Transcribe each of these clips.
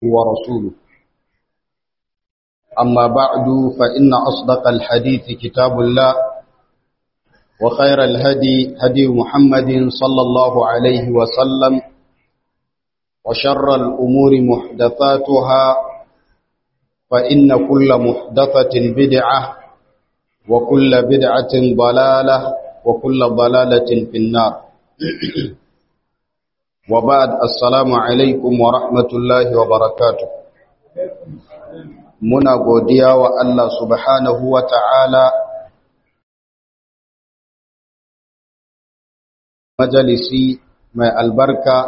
ورسوله أما بعد فإن أصدق الحديث كتاب الله وخير الهدي هدي محمد صلى الله عليه وسلم وشر الأمور محدثاتها فإن كل محدثة بدعة وكل بدعة ضلالة وكل ضلالة في النار وبعد السلام عليكم ورحمة الله وبركاته muna godiya wa Allah subhanahu wa ta'ala majalisi mai albarka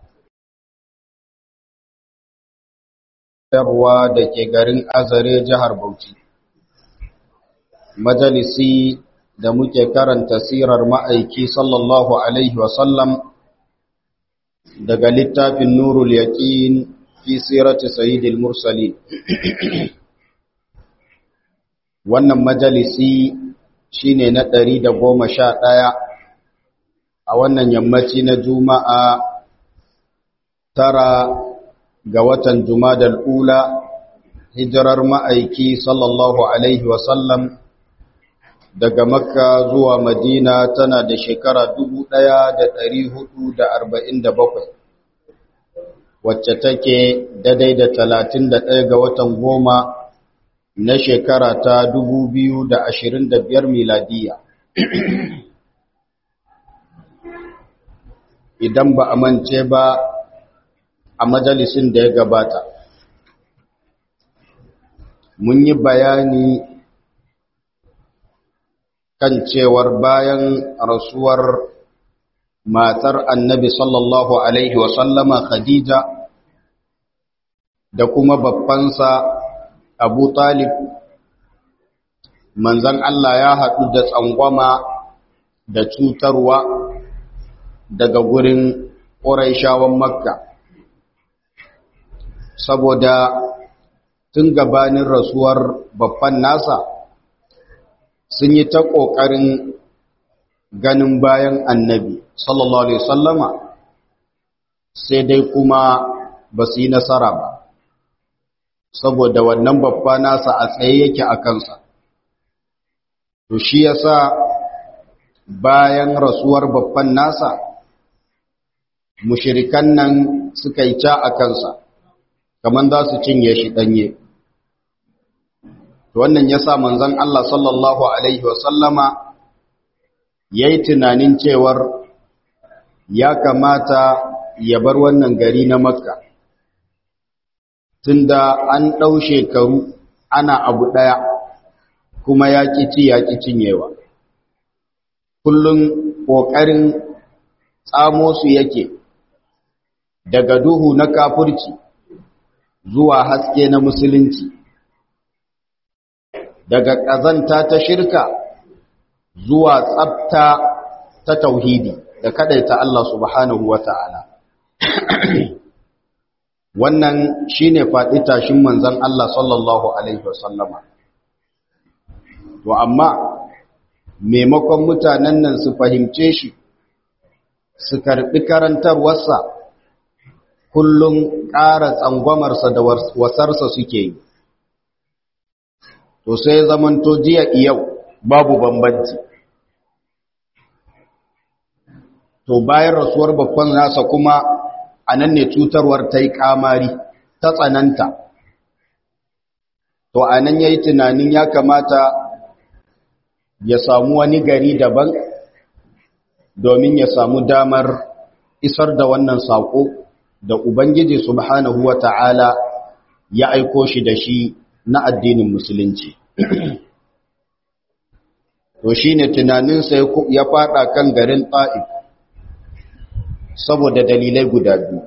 yarwa da ke garin azare jihar Bauchi. Majalisi da muke karanta sirar ma'aiki sallallahu Alaihi wasallam daga littafin Nurul Yaƙin fi sirati Sayyidil Mursalin. Wannan majalisi shine na ɗari da goma sha ɗaya a wannan yammaci na Juma'a tara ga watan Jumadal Ula, hijirar ma'aiki sallallahu Alaihi wasallam daga Makka zuwa Madina tana da shekara dubu ɗaya da da da hudu arba'in bakwai, wacce take daidai da talatin da ɗaya ga watan goma na shekara ta dubu biyu da da ashirin biyar miladiya. Idan ba a mance ba a majalisin da ya gabata mun yi bayani kan cewar bayan rasuwar matar annabi sallallahu alaihi wasallama khadija da kuma babbansa abu talib manzan Allah ya haɗu da tsangwama da cutarwa daga gurin ƙuraishawan makka saboda tun gabanin rasuwar babban nasa sun yi ta ƙoƙarin ganin bayan annabi sallallahu alaihi sallama sai dai kuma ba su yi nasara ba saboda wannan babba nasa a tsaye yake a kansa to shi yasa bayan rasuwar babban nasa mushirikan nan suka yi ca a kansa kamar za su cinye shi ɗanye. Wannan ya sa manzan Allah sallallahu Alaihi wasallama ya yi tunanin cewar ya kamata ya bar wannan gari na Makka. Tunda an ɗau shekaru ana abu ɗaya kuma ya ci ya ƙi cinyewa. Kullum ƙoƙarin tsamo su yake daga duhu na kafurci. zuwa haske na musulunci daga ƙazanta ta shirka zuwa tsabta ta tauhidi da kadaita Allah subhanahu wata'ala wannan shine faɗi tashin manzon Allah sallallahu alaihi wasallama to amma maimakon mutanen nan su fahimce shi su karɓi karantarwarsa kullum ƙara tsangwamarsa da wasarsa suke yi to sai zamanto jiya yau babu bambanci to bayan rasuwar babban nasa kuma a nan ne cutarwar ta yi kamari ta tsananta to a nan ya yi tunanin ya kamata ya samu wani gari daban domin ya samu damar isar da wannan saƙo da Ubangiji subhanahu wa ta'ala ya aiko shi da shi na addinin Musulunci. To shi ne tunaninsa ya faɗa kan garin ta'if saboda dalilai guda biyu.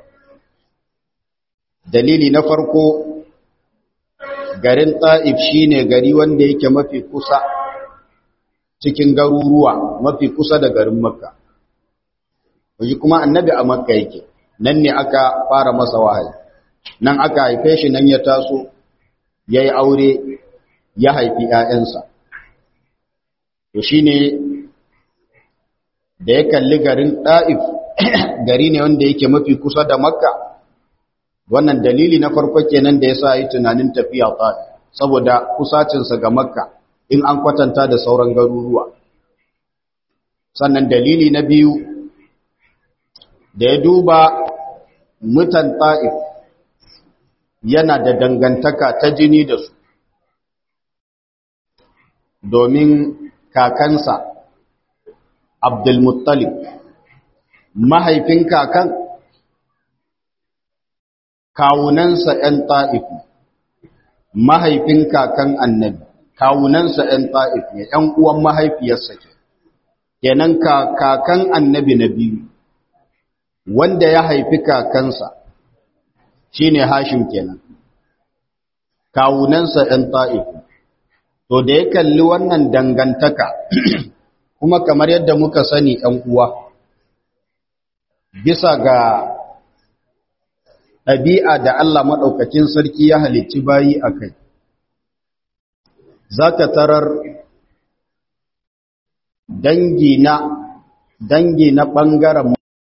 Dalili na farko, garin ta'if shi ne gari wanda yake mafi kusa cikin garuruwa mafi kusa da garin Makka. Waje kuma annabi a Makka yake. nan ne aka fara masa wahayi nan aka haife shi nan ya taso ya yi aure ya haifi ‘ya'yansa to shi ne da ya kalli garin ɗa'if gari ne wanda yake mafi kusa da makka wannan dalili na farko kenan da yasa yi tunanin tafiya ta'if saboda kusacinsa ga makka in an kwatanta da sauran garuruwa sannan dalili na biyu da ya duba mutan ta'if yana da dangantaka ta jini da su domin kakansa abdulmuttalib mahaifin kakan kawunansa ‘yan ta'ifu mahaifin kakan annabi kawunansa ‘yan ta'if ne ‘yan uwan mahaifiyarsa ke kenan kakan annabi na biyu wanda ya haifi kakansa shine hashim kenan kawunansa ‘yan ta'ifu to da ya kalli wannan dangantaka kuma kamar yadda muka sani ‘yan uwa bisa ga ɗabi'a da Allah maɗaukakin sarki ya halicci bayi a kai za ka tarar dangi na dangi na ɓangaren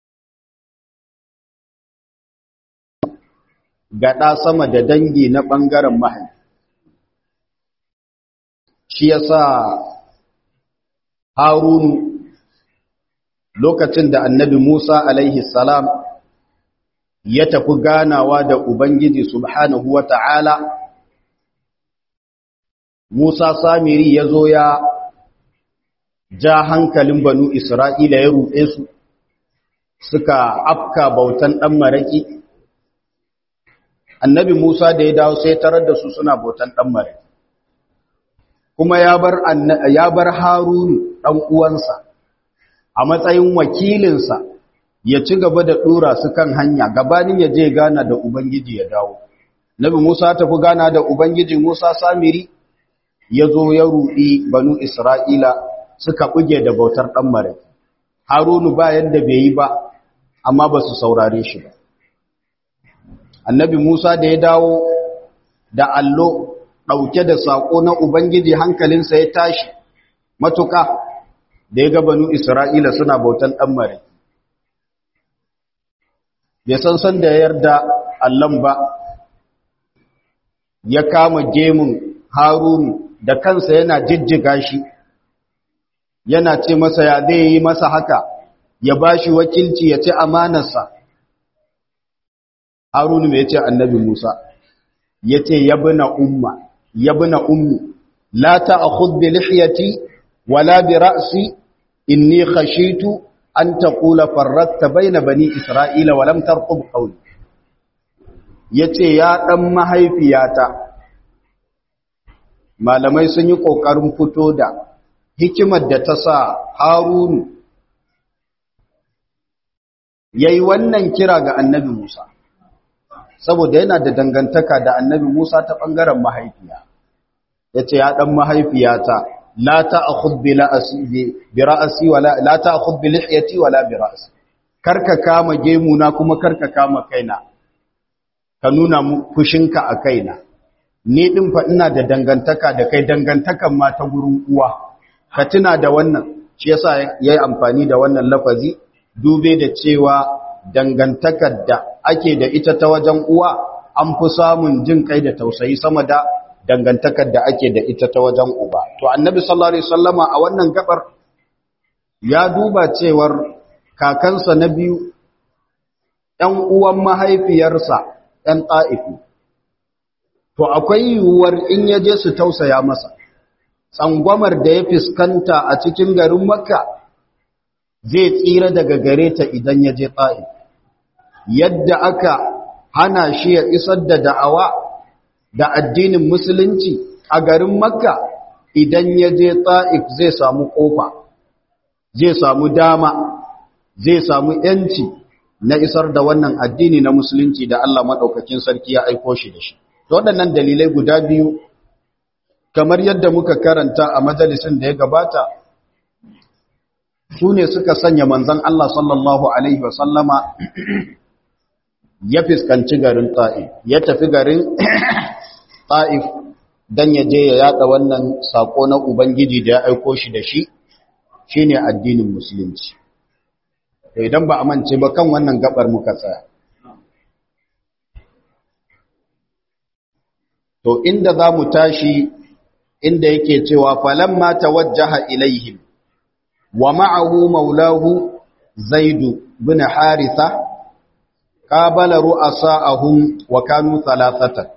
gaɗa sama da dangi na ɓangaren mahaifi shi ya sa harunu lokacin da annabi musa alaihi salam ya tafi ganawa da ubangiji subhanahu wa ta'ala musa samiri ya zo ya ja hankalin banu isra'ila ya ruɗe su suka afka bautan ɗan maraƙi annabi musa da ya dawo sai tarar da su suna bautan ɗan maraƙi kuma ya bar ya bar Harun dan uwansa a matsayin wakilinsa ya ci gaba da dora su kan hanya gabanin ya je gana da ubangiji ya dawo Nabi Musa tafi gana da ubangiji Musa Samiri ya zo ya rudi banu Isra'ila suka buge da bautar dan mare Harunu ba yadda bai yi ba amma ba su saurare shi ba Annabi Musa da ya dawo da allo ɗauke da saƙo na Ubangiji hankalinsa ya tashi matuƙa da ya gabanu Isra'ila suna bautan ɗan mare. Bai san san da yarda Allon ba, ya kama gemun Harunu da kansa yana jijjiga shi, yana ce masa ya zai yi masa haka, ya ba shi wakilci ya ce amanarsa. Harunu mai ce annabi Musa, ya ce yabna umma. يا ابن أمي لا تأخذ بلحيتي ولا برأسي إني خشيت أن تقول فرقت بين بني إسرائيل ولم ترقب قولي yace ya dan mahaifiyata malamai sun yi kokarin fito da hikimar da ta sa Harunu yayi wannan kira ga Annabi Musa saboda yana da dangantaka da Annabi Musa ta bangaren mahaifiya yace ya dan mahaifiyata la ta'khudh bi ra'si bi ra'si wala la ta'khudh bi lihyati wala bi ra'si karka kama gemu na kuma karka kama kaina ka nuna fushinka a kaina ni din fa ina da dangantaka da kai dangantakan ma ta gurin uwa ka tuna da wannan shi yasa yayi amfani da wannan lafazi dube da cewa dangantakar da ake da ita ta wajen uwa an fi samun jin kai da tausayi sama da dangantakar da ake da ita ta wajen uba to annabi sallallahu alaihi wasallama a wannan gabar ya duba cewar kakansa na biyu ɗan uwan mahaifiyarsa ɗan ta'ifi to akwai yiwuwar in ya je su tausaya masa tsangwamar da ya fuskanta a cikin garin makka zai tsira daga gare ta idan ya je ta'if yadda aka hana shi ya isar da da'awa da addinin musulunci a garin makka idan ya je ta'if zai samu kofa zai samu dama zai samu yanci na isar da wannan addini na musulunci da Allah maɗaukakin sarki ya aiko shi da shi waɗannan dalilai guda biyu kamar yadda muka karanta a majalisin da ya gabata su ne suka sanya manzan Allah sallallahu Alaihi wasallama ya fiskanci garin ta'if ya tafi garin ta'if don ya je ya yada wannan saƙo na Ubangiji da ya aiko shi da shi shi ne addinin musulunci idan ba a mance ba kan wannan gabar muka tsaya to inda za mu tashi inda yake cewa falamma tawajjaha ilaihim wa ma'ahu maulahu zaidu bin haritha qabala ru'asa'ahum wa kanu thalathatan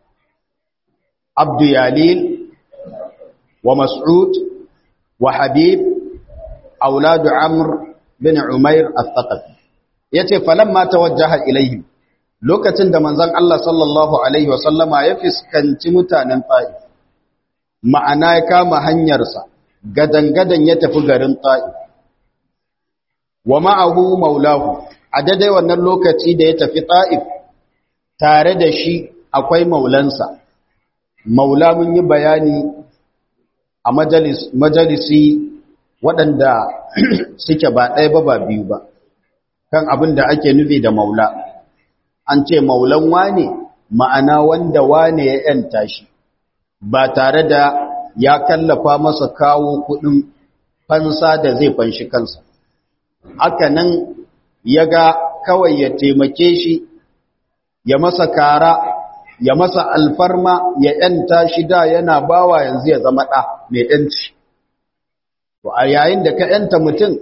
abdu yalil wa mas'ud wa habib auladu amr bin umair al-thaqafi yace falamma tawajjaha ilaihim lokacin da manzon Allah sallallahu alaihi wa sallama ya fiskanci mutanen Taif ma'ana ya kama hanyarsa gadan-gadan ya tafi garin Taif wa ma'ahu maulahu a daidai wannan lokaci da ya tafi Taif tare da shi akwai maulansa maula mun yi bayani a majalis majalisi waɗanda suke ba ɗaya ba ba biyu ba kan abin da ake nufi da maula an ce maulan wane ma'ana wanda wane ya ‘yanta shi ba tare da ya kallafa masa kawo kuɗin fansa da zai fanshi kansa haka nan ya ga kawai ya taimake shi ya masa kara ya masa alfarma ya ‘yanta shi da yana bawa yanzu ya zama ɗa mai ‘yanci to a yayin da ka ‘yanta mutum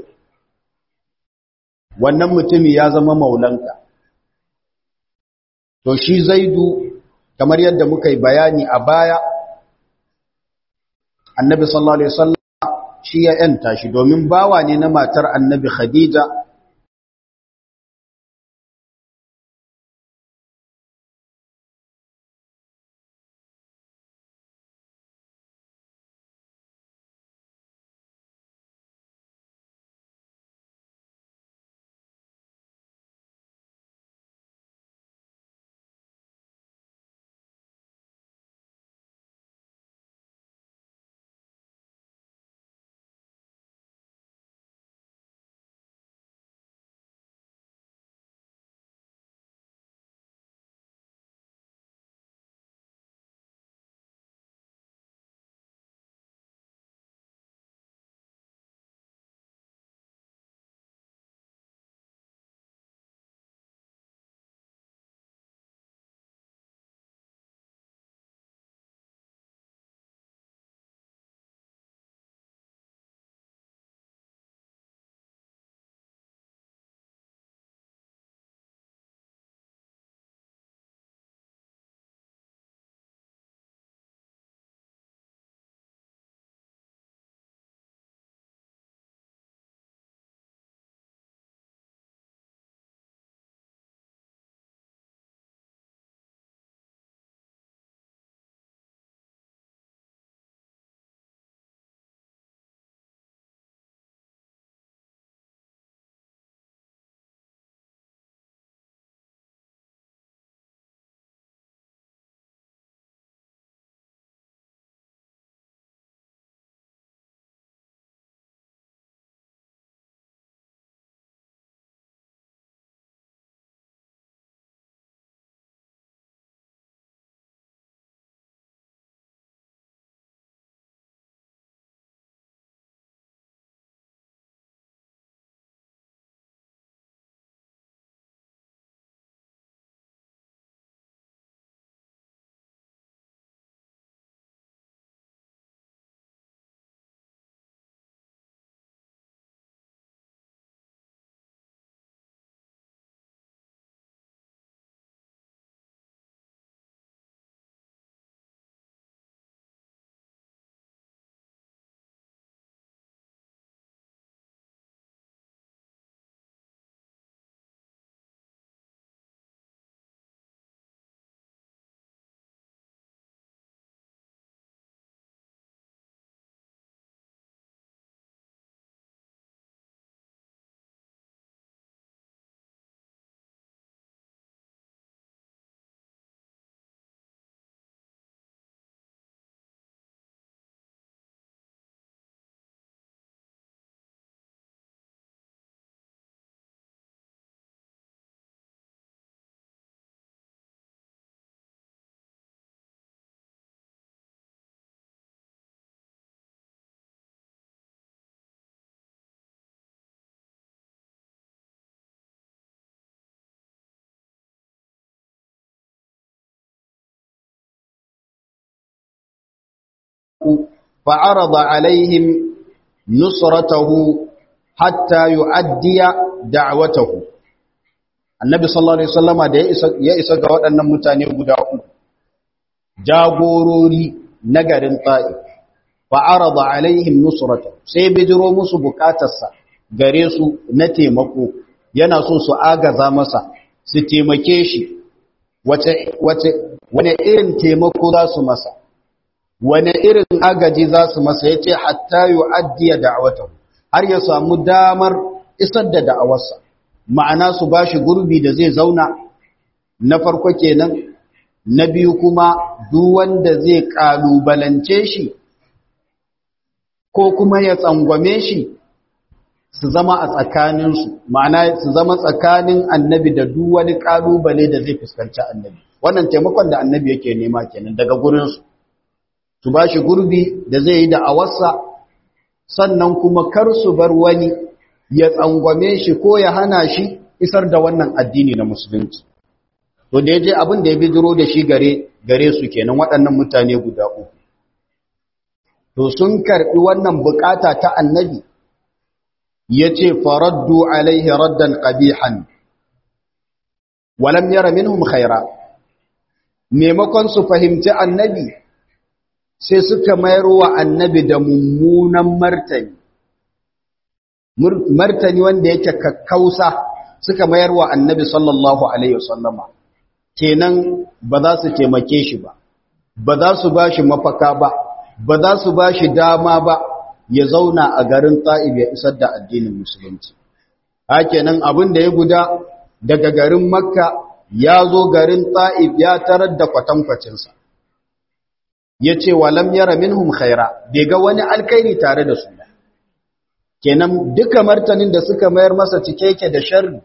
wannan mutumi ya zama maulanka to shi zaidu kamar yadda muka yi bayani a baya annabi sallallahu alaihi wasallam shi ya yanta shi domin bawa ne na matar annabi khadija فعرض عليهم نصرته حتى يؤدي دعوته النبي صلى الله عليه وسلم da ya isa ga waɗannan mutane guda uku jagorori na garin ta'if fa'arada alaihim nusrata sai bijiro musu bukatarsa gare su na taimako yana so su agaza masa su taimake shi wace wace wane irin taimako za su masa wane irin agaji za su masa yace hatta yu'addiya da'watahu har ya samu damar isar da da'awarsa ma'ana su bashi gurbi da zai zauna na farko kenan na biyu kuma duk wanda zai kalubalance shi ko kuma ya tsangwame shi su zama a tsakaninsu ma'ana su zama tsakanin annabi da duk wani kalubale da zai fuskanci annabi wannan taimakon da annabi yake nema kenan daga gurinsu su ba shi gurbi da zai yi da awarsa sannan kuma kar su bar wani ya tsangwame shi ko ya hana shi isar da wannan addini na musulunci to da ya je abin da ya bijiro da shi gare gare su kenan waɗannan mutane guda uku to sun karɓi wannan bukata ta annabi ya ce faraddu alaihi raddan ƙabihan walam yara minhum khaira maimakon su fahimci annabi sai suka mayar wa annabi da mummunan martani martani wanda yake kakkausa suka mayar wa annabi sallallahu alaihi wasallama kenan ba za su taimake shi ba ba za su ba shi mafaka ba ba za su ba shi dama ba ya zauna a garin ta'ib ya isar da addinin musulunci hakenan abin da ya guda daga garin makka ya zo garin ta'ib ya tarar da kwatankwacinsa ya ce walam yara minhum khaira bai ga wani alkairi tare da su kenan duka martanin da suka mayar masa cike yake da sharri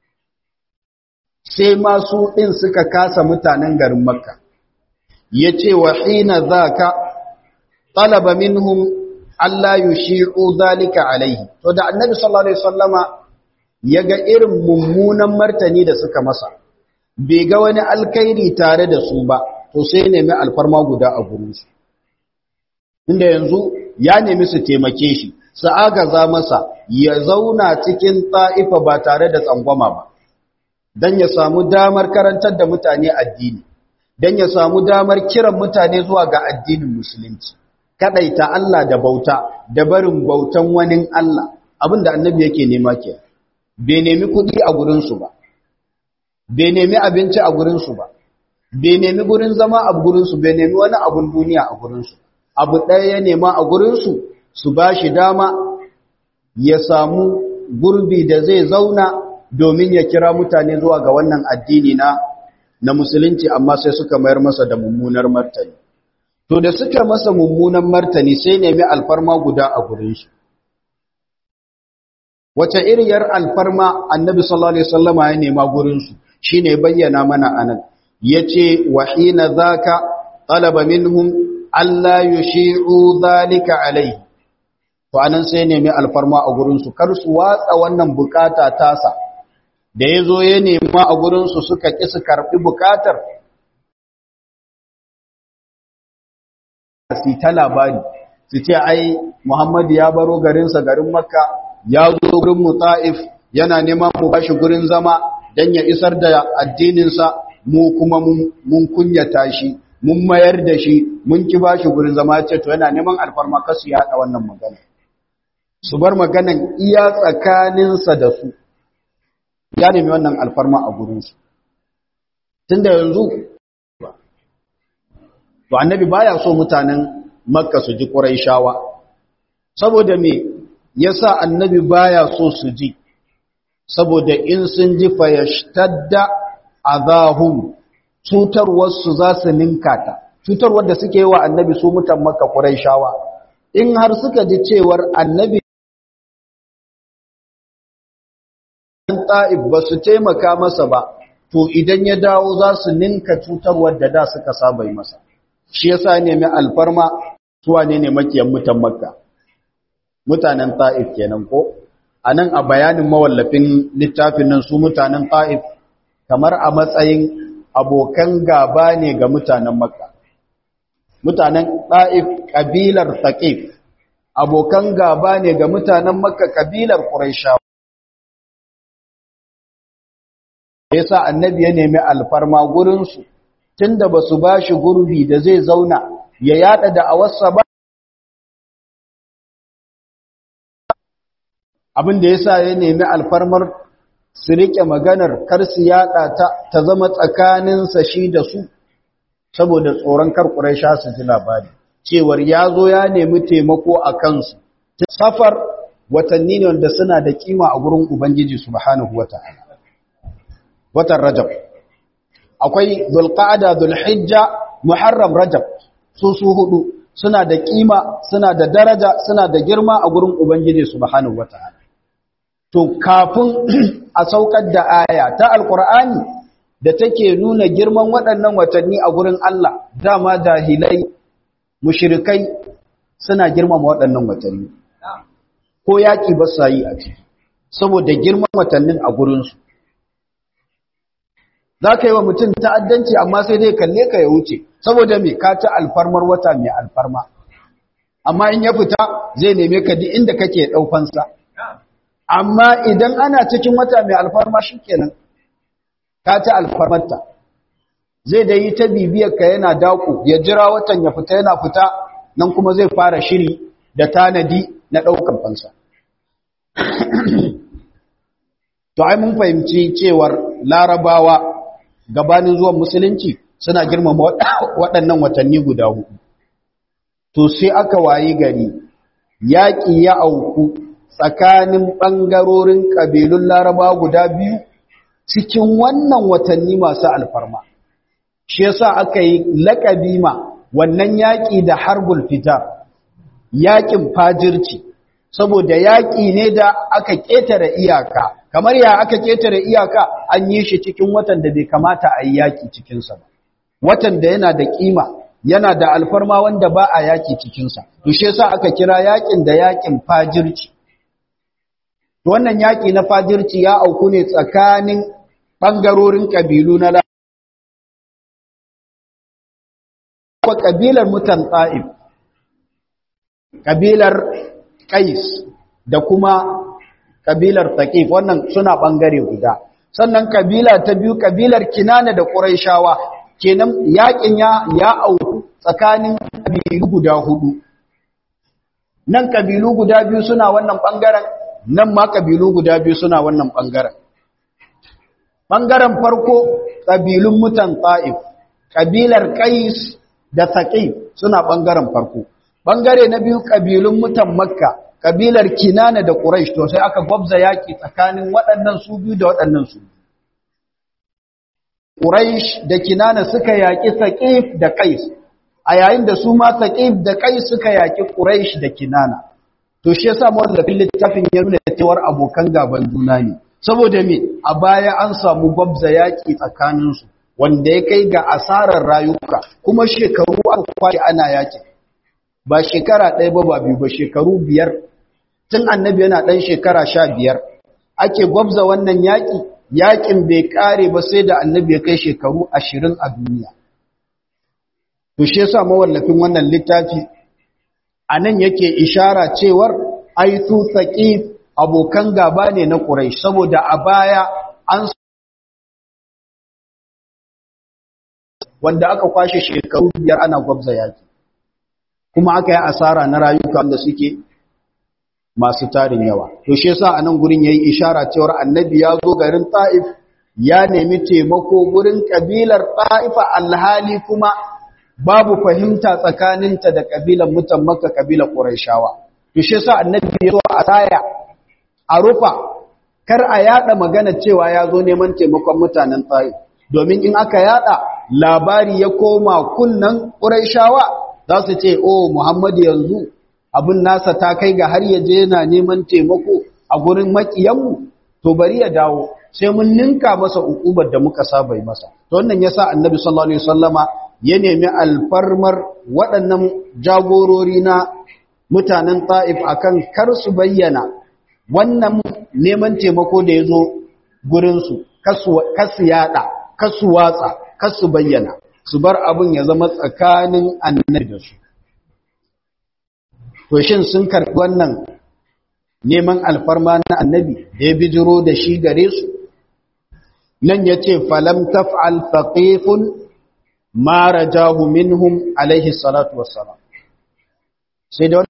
sai masu ɗin suka kasa mutanen garin makka ya ce wa hina za ka talaba minhum Allah yushi'u zalika alaihi to da annabi sallallahu alaihi wasallama ya ga irin mummunan martani da suka masa bai ga wani alkairi tare da su ba to sai nemi alfarma guda a gurinsu inda yanzu ya nemi su taimake shi su agaza masa ya zauna cikin ta'ifa ba tare da tsangwama ba don ya samu damar karantar da mutane addini don ya samu damar kiran mutane zuwa ga addinin musulunci kadaita Allah da bauta da barin bautan wani Allah abinda annabi yake nema ke bai nemi kuɗi a gurinsu ba bai nemi abinci a gurinsu ba bai nemi gurin zama a gurinsu bai nemi wani abun duniya a gurinsu abu ɗaya ya nema a gurinsu su ba shi dama ya samu gurbi da zai zauna domin ya kira mutane zuwa ga wannan addini na na musulunci amma sai suka mayar masa da mummunar martani to da suka masa mummunan martani sai nemi alfarma guda a gurin shi wace iriyar alfarma annabi sallallahu alaihi wasallama ya nema gurin su shine bayyana mana anan yace wa hina zaka talaba minhum alla yushi'u zalika alaihi to anan sai nemi alfarma a gurin su kar su watsa wannan bukata tasa da yazo ya nema a gurin su suka ki su karbi bukatar su ta labari su ce ai Muhammad ya baro garinsa garin Makka ya zo gurin Muta'if yana neman mu bashi gurin zama dan ya isar da addininsa mu kuma mun kunyata shi mun mayar da shi mun ki bashi gurin zama ce to yana neman alfarma kasu ya haɗa wannan magana su bar maganan iya tsakaninsa da su ya nemi wannan alfarma a gurinsu tunda yanzu to annabi baya so mutanen makka su ji quraishawa saboda me yasa annabi baya so su ji saboda in sun ji fayashtadda azahum cutarwar su za su ninkata cutarwar da suke yi wa annabi su mutan makka quraishawa in har suka ji cewar annabi ta'ib ba su taimaka masa ba to idan ya dawo za su ninka cutarwar da da suka saba yi masa shi yasa nemi alfarma suwa ne ne makiyan mutan makka mutanen ta'if kenan ko anan a bayanin mawallafin littafin nan su mutanen ta'if kamar a matsayin abokan gaba ne ga mutanen makka mutanen ɗa'if ƙabilar taƙif abokan gaba ne ga mutanen makka ƙabilar ƙuraishawa ya sa annabi ya nemi alfarma gurinsu tun da ba su ba shi gurbi da zai zauna ya yada da awarsa ba abin da ya sa ya nemi alfarmar su riƙe maganar kar su yada ta ta zama tsakaninsa shi da su saboda tsoron kar ƙuraisha su ji labari cewar ya zo ya nemi taimako a kansu safar watanni ne wanda suna da kima a gurin ubangiji subhanahu wata'ala watan rajab akwai zulqa'ada zulhijja muharram rajab su su hudu suna da kima suna da daraja suna da girma a gurin ubangiji subhanahu wata'ala to kafin a saukar da aya ta alqur'ani da take nuna girman waɗannan watanni a gurin Allah dama jahilai mushrikai suna girmama waɗannan watanni ko yaƙi ba sa yi a ciki saboda girman watannin a gurinsu za ka yi wa mutum ta'addanci amma sai dai kalle ka ya wuce saboda mai ka ta alfarmar wata mai alfarma amma in ya fita zai neme ka di inda kake ɗaukansa amma idan ana cikin wata mai alfarma shi kenan ka ta alfarmarta zai da yi ta bibiyarka yana daku ya jira watan ya fita yana fita nan kuma zai fara shiri da tanadi na ɗaukar fansa. To, ai mun fahimci cewar larabawa gabanin zuwan musulunci suna girmama waɗannan watanni guda hudu. To, sai aka wayi gari, yaƙi ya auku tsakanin ɓangarorin ƙabilun larabawa guda biyu cikin wannan watanni masu alfarma. Shi yasa aka yi laƙabi ma wannan yaƙi da harbul fitar. yaƙin fajirci saboda yaƙi ne da aka ƙetare iyaka kamar ya aka ƙetare iyaka an yi shi cikin watan da bai kamata a yi yaƙi cikinsa ba watan da yana da ƙima yana da alfarma wanda ba a yaƙi cikinsa dushe sa aka kira yaƙin da yaƙin fajirci wannan yaƙi na fajirci ya auku ne tsakanin ɓangarorin ƙabilu na ƙabilar mutan ta'if ƙabilar ƙais da kuma ƙabilar taƙif wannan suna ɓangare guda sannan ƙabila ta biyu ƙabilar kinana da ƙuraishawa kenan yaƙin ya ya auku tsakanin ƙabilu guda hudu nan ƙabilu guda biyu suna wannan ɓangaren nan ma ƙabilu guda biyu suna wannan ɓangaren ɓangaren farko ƙabilun mutan ta'if ƙabilar ƙais da taƙif suna ɓangaren farko Bangare na biyu ƙabilun mutan Makka, ƙabilar Kinana da Quraysh to sai aka gwabza yaƙi tsakanin waɗannan su biyu da waɗannan su. Quraysh da Kinana suka yaƙi Saqif da Qais, a yayin da su ma Saqif da Qais suka yaƙi Quraysh da Kinana. To shi yasa mawallafin littafin ya nuna cewar abokan gaban juna ne. Saboda me a baya an samu gwabza yaƙi tsakaninsu wanda ya kai ga asarar rayuka kuma shekaru aka kwaye ana yaƙi. ba shekara ɗaya ba ba biyu ba shekaru biyar tun annabi yana ɗan shekara sha biyar ake gwabza wannan yaƙi yaƙin bai ƙare ba sai da annabi ya kai shekaru ashirin a duniya to shi yasa mawallafin wannan littafi a nan yake ishara cewar aitu saƙif abokan gaba ne na ƙurai saboda a baya an wanda aka kwashe shekaru biyar ana gwabza yaƙi kuma aka yi asara na rayuka wanda suke masu tarin yawa to shi yasa anan gurin yayi ishara cewa annabi ya zo garin Taif ya nemi taimako gurin kabilar Taifa alhali kuma babu fahimta tsakaninta da kabilar mutan Makka kabilar Qurayshawa to shi yasa annabi ya zo a tsaya a rufa kar a yada magana cewa ya zo neman taimakon mutanen Taif domin in aka yada labari ya koma kunnan Qurayshawa za su ce o Muhammadu yanzu abin nasa ta kai ga har yaje yana neman taimako a gurin makiyanmu to bari ya dawo sai mun ninka masa ukubar da muka saba masa to wannan yasa annabi sallallahu alaihi wasallama ya nemi alfarmar waɗannan jagorori na mutanen Taif akan kar su bayyana wannan neman taimako da yazo gurin su kasu kasu yada kasu watsa kasu bayyana su bar abin ya zama tsakanin annabi da su to shin sun karɓi wannan neman alfarma na annabi da ya bijiro da shi gare su nan ya ce falam taf'al faqifun ma rajahu minhum alaihi salatu wassalam sai da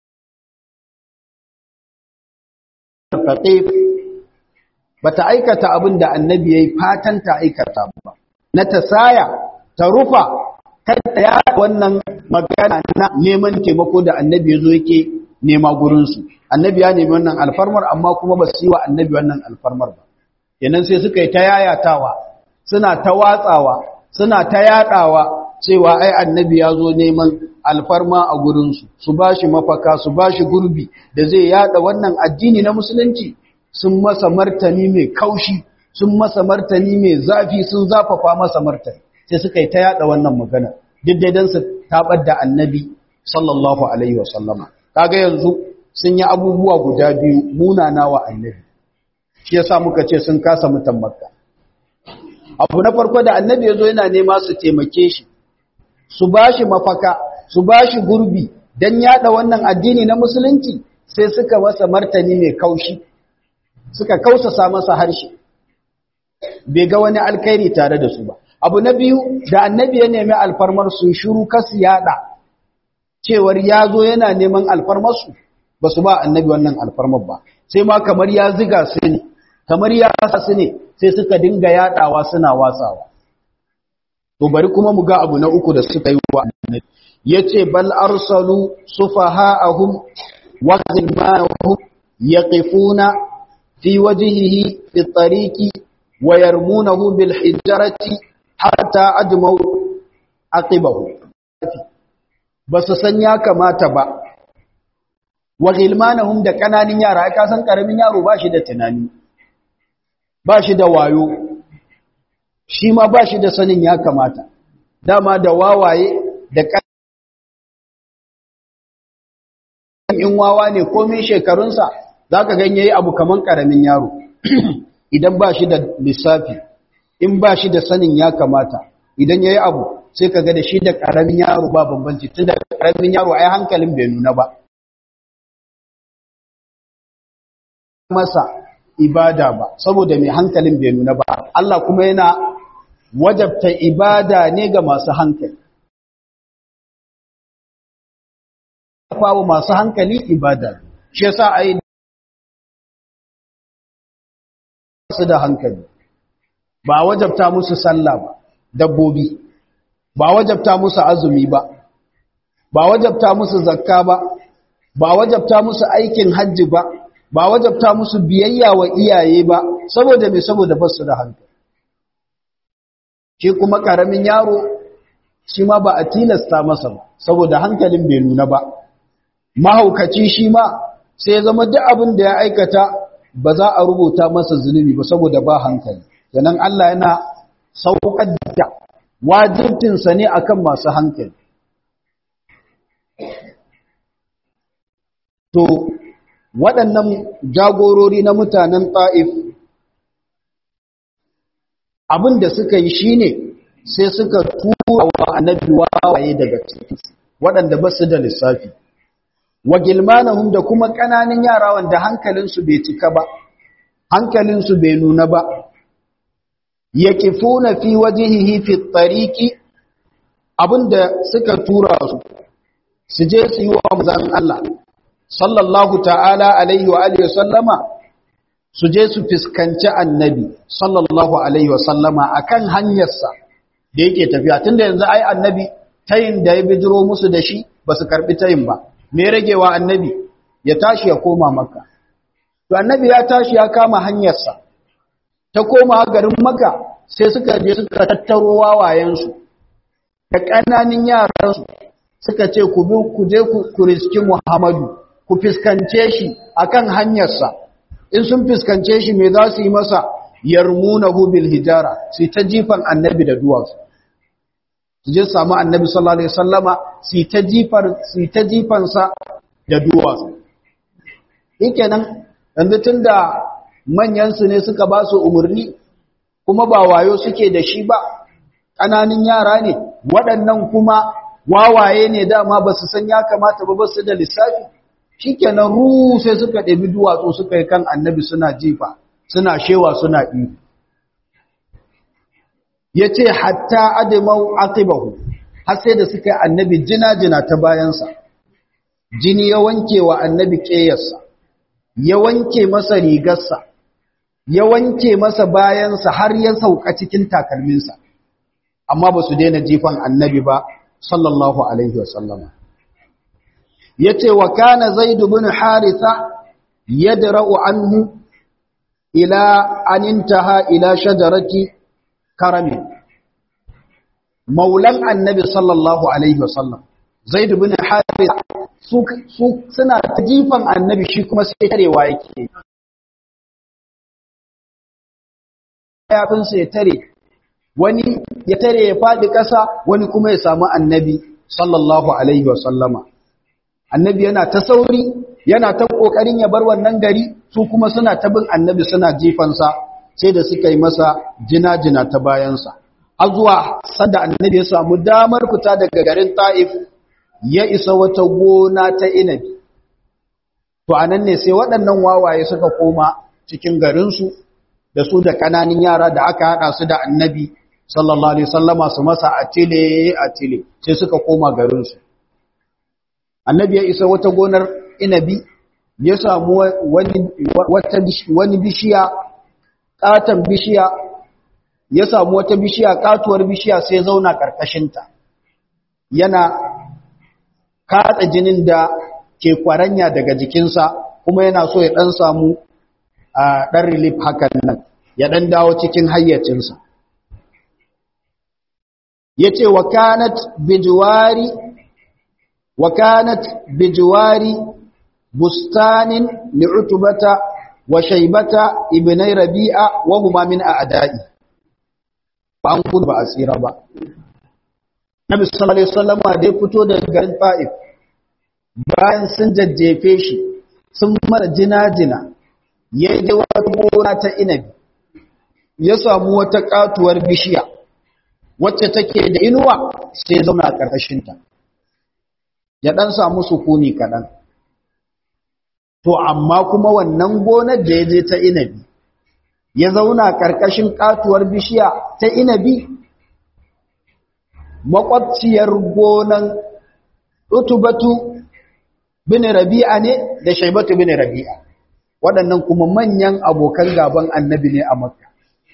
faqif bata aikata abin da annabi yayi fatan ta aikata ba na tasaya ta rufa kada ya wannan magana na neman taimako da annabi yazo yake nema gurin su annabi ya nemi wannan alfarmar amma kuma ba su yi wa annabi wannan alfarmar ba kenan sai suka yi ta yayatawa suna ta watsawa suna ta yadawa cewa ai annabi ya zo neman alfarma a gurinsu su ba shi mafaka su ba shi gurbi da zai yada wannan addini na musulunci sun masa martani mai kaushi sun masa martani mai zafi sun zafafa masa martani sai suka yi ta yada wannan magana duk dai dan su tabar da annabi sallallahu alaihi wa sallama kaga yanzu sun yi abubuwa guda biyu munana wa annabi shi yasa muka ce sun kasa mutan makka abu na farko da annabi yazo yana nema su taimake shi su bashi mafaka su bashi gurbi dan yada wannan addini na musulunci sai suka masa martani mai kaushi suka kausasa masa harshe bai ga wani alkhairi tare da su ba abu na biyu da annabi ya nemi alfarmar su shiru kasu yada cewar ya zo yana neman alfarmar su ba su ba annabi wannan alfarmar ba sai ma kamar ya ziga su ne kamar ya sa su ne sai suka dinga yadawa suna watsawa to bari kuma mu ga abu na uku da suka yi wa annabi yace bal arsalu sufaha'ahum wa zilmanahum yaqifuna fi wajhihi fi tariqi wa yarmunahu bil hijarati hatta ajmau aqibahu basu san ya kamata ba wa gilmanahum da kananin yara ka san karamin yaro ba shi da tunani ba shi da wayo shi ma ba shi da sanin ya kamata dama da wawaye da in wawa ne komai shekarunsa za ka ganye abu kaman karamin yaro idan ba shi da lissafi in ba shi da sanin ya kamata idan ya yi abu sai ka ga da shi da karamin yaro ba bambanci tun da karamin yaro ai hankalin bai nuna ba masa ibada ba saboda mai hankalin bai nuna ba Allah kuma yana wajabta ibada ne ga masu hankali fawo masu hankali ibada shi yasa ai su da hankali ba wajabta musu sallah ba dabbobi ba wajabta musu azumi ba ba wajabta musu zakka ba ba wajabta musu aikin hajji ba ba wajabta musu biyayya wa iyaye ba saboda me saboda ba su da hankali shi kuma karamin yaro shi ma ba a tilasta masa ba saboda hankalin bai nuna ba mahaukaci shi ma sai zama duk abin da ya aikata ba za a rubuta masa zunubi ba saboda ba hankali sannan Allah yana saukar da wajibtinsa ne akan masu hankali to waɗannan jagorori na mutanen ta'if abin da suka yi shine sai suka tura wa annabi wawaye daga cikin waɗanda ba su da lissafi wa gilmanahum da kuma ƙananan yara wanda hankalinsu bai cika ba hankalinsu bai nuna ba yaqifuna fi wajhihi fi tariqi abinda suka tura su su je su yi wa manzon Allah sallallahu ta'ala alaihi wa alihi sallama su je su fiskanci annabi sallallahu alaihi wa sallama akan hanyarsa da yake tafiya tunda yanzu ai annabi tayin da ya bijiro musu da shi ba su karbi tayin ba me ragewa annabi ya tashi ya koma makka to annabi ya tashi ya kama hanyarsa ta koma garin makka sai suka je suka tattaro wawayensu da ƙananin yaransu suka ce ku bi ku je ku riski muhammadu ku fiskance shi akan hanyarsa in sun fiskance shi me za su yi masa yarmunahu bil hijara sai ta jifan annabi da duwatsu su je samu annabi sallallahu alaihi wasallama su ta jifar su ta jifan sa da duwatsu nan, yanzu tunda manyan su ne suka ba su umurni kuma ba wayo suke da shi ba ƙananin yara ne waɗannan kuma wawaye ne dama ba su san ya kamata ba ba su da lissafi shikenan ru sai suka ɗabi duwatsu suka yi kan annabi suna jifa suna shewa suna iyo ya ce hatta adimau aqibahu har sai da suka yi annabi jina-jina ta bayansa jini ya wanke wa annabi ƙeyarsa ya wanke masa rigarsa ya wanke masa bayansa har ya sauka cikin takalminsa amma ba su daina jifan annabi ba sallallahu alaihi wasallama ya ce wa kana zaidu bin haritha yadra'u anhu ila an intaha ila shajarati karamin maulan annabi sallallahu alaihi wasallam zaid bin harith su suna ta jifan annabi shi kuma sai tarewa yake yafinsa ya tare wani ya tare ya faɗi ƙasa wani kuma ya samu annabi sallallahu alaihi wasallama annabi yana ta sauri yana ta ƙoƙarin ya bar wannan gari su kuma suna ta bin annabi suna jifansa sai da suka yi masa jina-jina ta bayansa har zuwa sanda annabi ya samu damar fita daga garin ta'if ya isa wata gona ta inabi to anan ne sai waɗannan wawaye suka koma cikin garinsu da su da ƙananan yara da aka haɗa su da annabi sallallahu alaihi sallama su masa atile atile sai suka koma garinsu annabi ya isa wata gonar inabi ya samu wani bishiya ƙaton bishiya ya samu wata bishiya katuwar bishiya sai zauna ƙarƙashinta yana katsa jinin da ke kwaranya daga jikinsa kuma yana so ya ɗan samu a ɗan relief hakan nan ya ɗan dawo cikin hayyacinsa ya ce wa kanat bijiwari wa kanat bijiwari bustanin li'utubata wa shaibata ibnai rabi'a wa huma min a'da'i ba an kudu ba a tsira ba. Nabi sallallahu Alaihi wasallama da ya fito da garin Fa'if bayan sun jajjefe shi sun mara jina-jina ya yi wata gona ta inabi ya samu wata katuwar bishiya wacce take da inuwa sai zauna a ƙarƙashinta ya ɗan samu sukuni kaɗan. To, amma kuma wannan gonar da ya je ta inabi ya zauna ƙarƙashin ƙatuwar bishiya ta inabi makwabciyar gonan utubatu bin rabi'a ne da shaibatu bin rabi'a waɗannan kuma manyan abokan gaban annabi ne a makka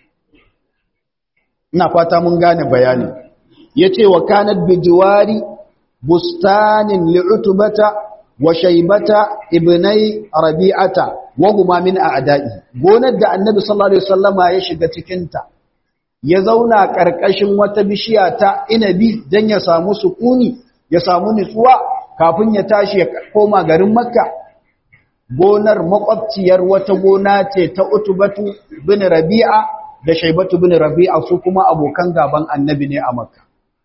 ina fata mun gane bayani yace wa kanat bijiwari bustanin li'utubata wa shaibata ibnai rabi'ata wa huma min a'da'i gonar da annabi sallallahu alaihi wasallama ya shiga cikin ta ya zauna karkashin wata bishiya ta inabi dan ya samu sukuni ya samu nutsuwa kafin ya tashi ya koma garin makka gonar makwabciyar wata gona ce ta utubatu bin rabi'a da shaibatu bin rabi'a su kuma abokan gaban annabi ne a makka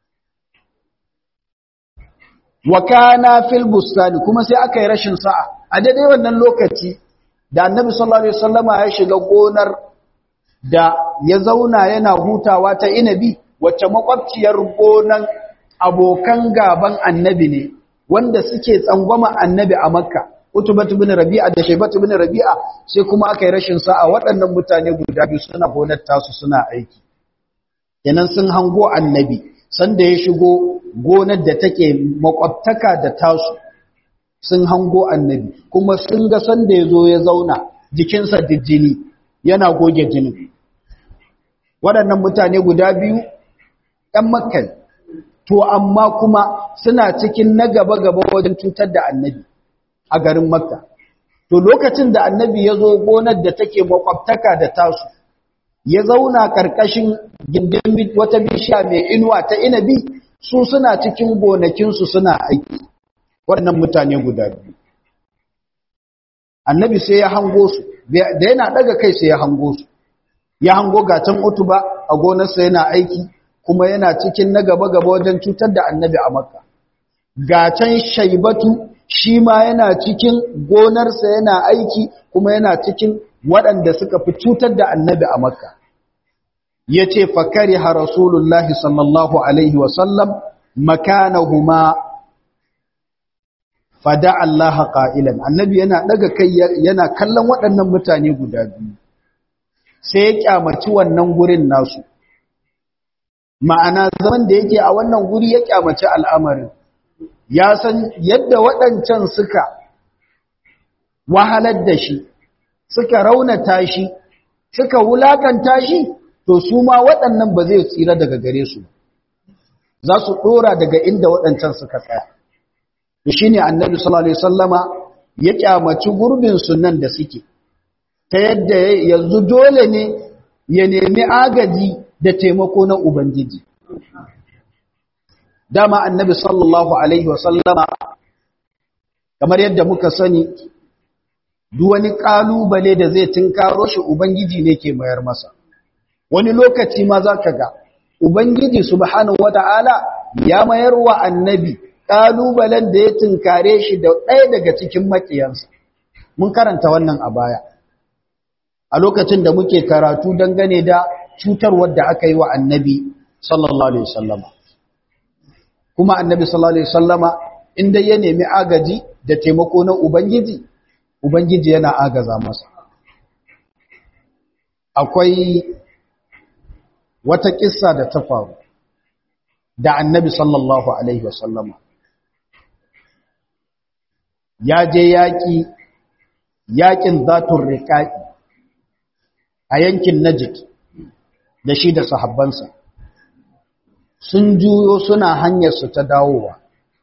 wa kana fil bustani kuma sai aka yi rashin sa'a a daidai wannan lokaci da annabi sallallahu alaihi wasallama ya shiga gonar da ya zauna yana hutawa ta inabi wacce makwabciyar gonan abokan gaban annabi ne wanda suke tsangwama annabi a makka utubatu bin rabi'a da shaybatu bin rabi'a sai kuma aka yi rashin sa'a waɗannan mutane guda biyu suna gonar tasu suna aiki kenan sun hango annabi sanda ya shigo gonar da take makwabtaka da tasu sun hango annabi kuma sun ga sanda ya zo ya zauna jikinsa da jini yana goge jinin waɗannan mutane guda biyu ɗan makkan to amma kuma suna cikin na gaba-gaba wajen cutar da annabi a garin makka to lokacin da annabi ya zo gonar da take makwabtaka da tasu ya zauna ƙarƙashin gindin wata bishiya mai inuwa ta inabi su suna cikin gonakinsu suna aiki waɗannan mutane guda biyu annabi sai ya hango su da yana ɗaga kai sai ya hango su ya hango gatan utuba a gonarsa yana aiki kuma yana cikin na gaba-gaba wajen cutar da annabi a makka gatan shaibatu shi ma yana cikin gonarsa yana aiki kuma yana cikin waɗanda suka fi cutar da annabi a makka yace fakariha rasulullahi sallallahu alaihi wasallam makanahuma fada Allah qa'ilan annabi yana daga kai yana kallon waɗannan mutane guda biyu sai ya kyamaci wannan gurin nasu ma'ana zaman da yake a wannan guri ya kyamaci al'amarin ya san yadda waɗancan suka wahalar da shi suka raunata shi suka wulakanta shi to su ma waɗannan ba zai tsira daga gare su za su ɗora daga inda waɗancan suka tsaya to shi ne annabi sallallahu alaihi sallama ya kyamaci gurbin sunan da suke ta yadda yanzu dole ne ya nemi agaji da taimako na ubangiji dama annabi sallallahu alaihi wasallama kamar yadda muka sani duk wani kalubale da zai tinkaro shi ubangiji ne ke mayar masa wani lokaci ma za ka ga ubangiji subhanahu wata'ala ya mayar wa annabi kalubalen da ya tinkare shi da ɗaya daga cikin makiyansa mun karanta wannan a baya a lokacin da muke karatu dangane da cutarwar da aka yi wa annabi sallallahu alaihi wasallama kuma annabi sallallahu alaihi wasallama inda ya nemi agaji da taimako na ubangiji ubangiji yana agaza masa akwai wata kissa da ta faru da annabi sallallahu alaihi wasallama ya je yaƙi yaƙin zatun riƙa'i a yankin najid da shi da sahabbansa sun juyo suna hanyarsu ta dawowa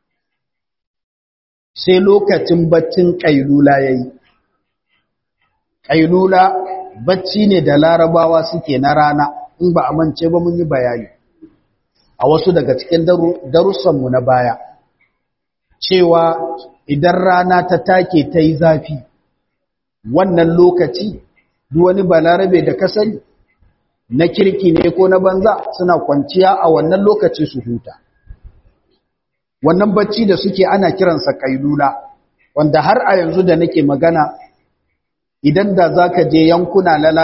sai lokacin baccin ƙailula ya yi ƙailula bacci ne da larabawa suke na rana in ba a mance ba mun yi bayani a wasu daga cikin darussanmu na baya cewa idan rana ta take ta yi zafi wannan lokaci duk wani balarabe da ka sani na kirki ne ko na banza suna kwanciya a wannan lokaci su huta wannan bacci da suke ana kiransa kailula wanda har a yanzu da nake magana idan da za ka je yankuna lala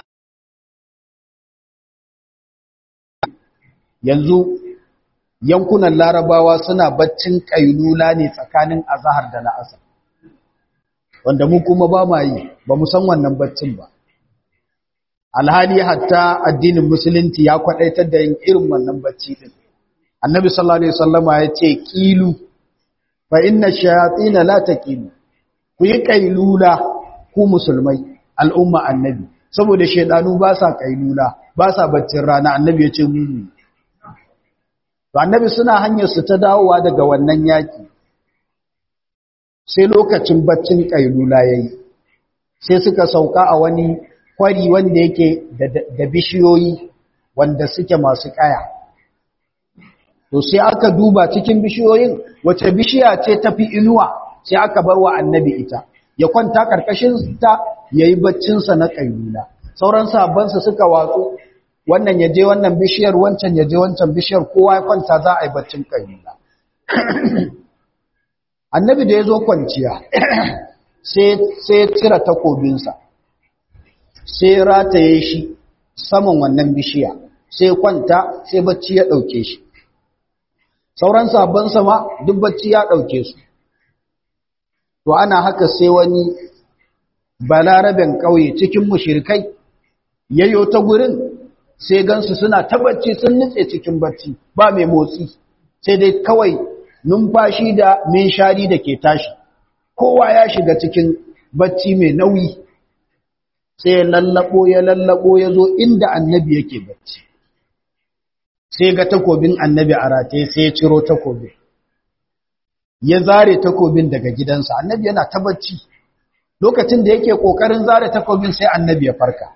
yanzu yankunan larabawa suna baccin kailula ne tsakanin azahar da la'asar wanda mu kuma ba ma yi ba mu san wannan baccin ba alhali hatta addinin musulunci ya kwadaitar da yin irin wannan bacci din annabi sallallahu alaihi wasallama ya ce qilu fa inna shayatin la taqilu ku yi kailula ku musulmai al'umma annabi saboda shedanu ba sa kailula ba sa baccin rana annabi ya ce mu to annabi suna hanyar su ta dawowa daga wannan yaki sai lokacin baccin kailula yayi sai suka sauka a wani kwari wanda yake da bishiyoyi wanda suke masu kaya to sai aka duba cikin bishiyoyin wace bishiya ce tafi inuwa sai aka bar wa annabi ita ya kwanta karkashin ta yayi baccin sa na kailula sauran sahabbansa suka watsu wannan yaje wannan bishiyar wancan yaje wancan bishiyar kowa ya kwanta za a yi baccin kailula annabi da yazo kwanciya sai sai cire takobinsa sai rataye shi saman wannan bishiya sai kwanta sai bacci ya ɗauke shi sauran sabon sama duk bacci ya ɗauke su to ana haka sai wani balaraben ƙauye cikin mushirikai yayyo ta gurin sai gansu suna ta bacci sun nutse cikin bacci ba mai motsi sai dai kawai numfashi da minshari da ke tashi kowa ya shiga cikin bacci mai nauyi sai ya lallabo ya lallabo ya zo inda annabi yake bacci sai ga takobin annabi a rataye sai ya ciro takobin ya zare takobin daga gidansa annabi yana ta bacci lokacin da yake kokarin zare takobin sai annabi ya farka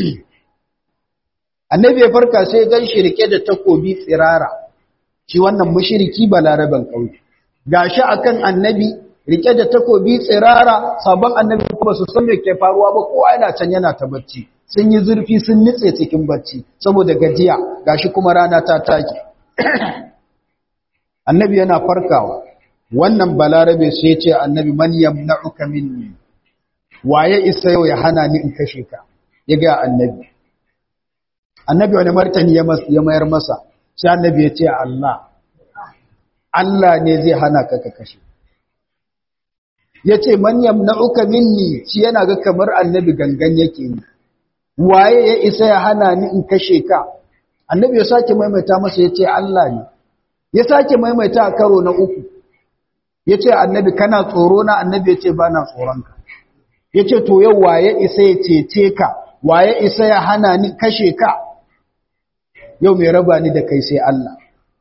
annabi ya farka sai gan shi rike da takobi tsirara shi wannan mushriki balaraban kauye gashi akan annabi rike da takobi tsirara sabon annabi kuma su san me ke faruwa ba kowa yana can yana ta bacci sun yi zurfi sun nitse cikin bacci saboda gajiya gashi kuma rana ta take annabi yana farkawa wannan balarabe sai ce annabi man yamna'uka minni waye isa yau ya hana ni in kashe ka ya ga annabi annabi wani martani ya mayar masa sai annabi ya ce Allah Allah ne zai hana ka ka kashe ya ce man yamna'uka minni shi yana ga kamar annabi gangan yake ni waye ya isa ya hana ni in kashe ka annabi ya sake maimaita masa ya ce Allah ne ya sake maimaita a karo na uku ya ce annabi kana tsoro na annabi ya ce ba na tsoronka ya ce to yau waye isa ya cece ka waye isa ya hana ni kashe ka yau mai raba ni da kai sai Allah